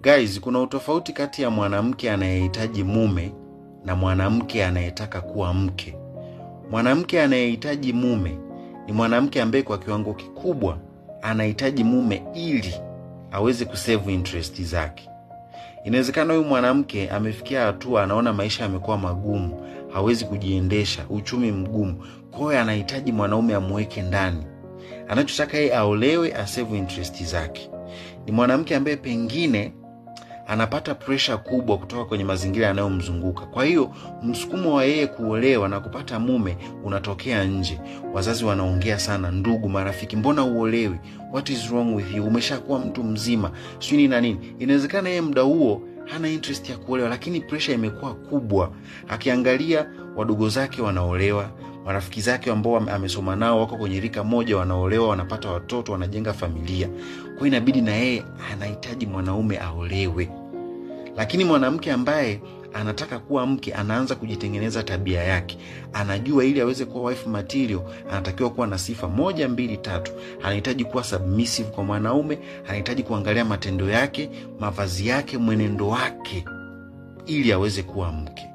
Guys, kuna utofauti kati ya mwanamke anayehitaji mume na mwanamke anayetaka kuwa mke. Mwanamke anayehitaji mume ni mwanamke ambaye kwa kiwango kikubwa anahitaji mume ili aweze kusave interest zake. Inawezekana huyu mwanamke amefikia hatua anaona maisha yamekuwa magumu, hawezi kujiendesha, uchumi mgumu, kwa hiyo anahitaji mwanaume amweke ndani. Anachotaka yeye aolewe, asave interest zake. Ni mwanamke ambaye pengine anapata presha kubwa kutoka kwenye mazingira yanayomzunguka. Kwa hiyo msukumo wa yeye kuolewa na kupata mume unatokea nje. Wazazi wanaongea sana, ndugu, marafiki, mbona uolewi? What is wrong with you? Umeshakuwa mtu mzima, sijui nini na nini. Inawezekana yeye muda huo hana interest ya kuolewa, lakini presha imekuwa kubwa. Akiangalia wadogo zake wanaolewa, marafiki zake ambao amesoma nao wako kwenye rika moja, wanaolewa, wanapata watoto, wanajenga familia. Kwa hiyo inabidi na yeye anahitaji mwanaume aolewe. Lakini mwanamke ambaye anataka kuwa mke anaanza kujitengeneza tabia yake, anajua ili aweze kuwa wife material anatakiwa kuwa na sifa moja, mbili, tatu. Anahitaji kuwa submissive kwa mwanaume, anahitaji kuangalia matendo yake, mavazi yake, mwenendo wake, ili aweze kuwa mke.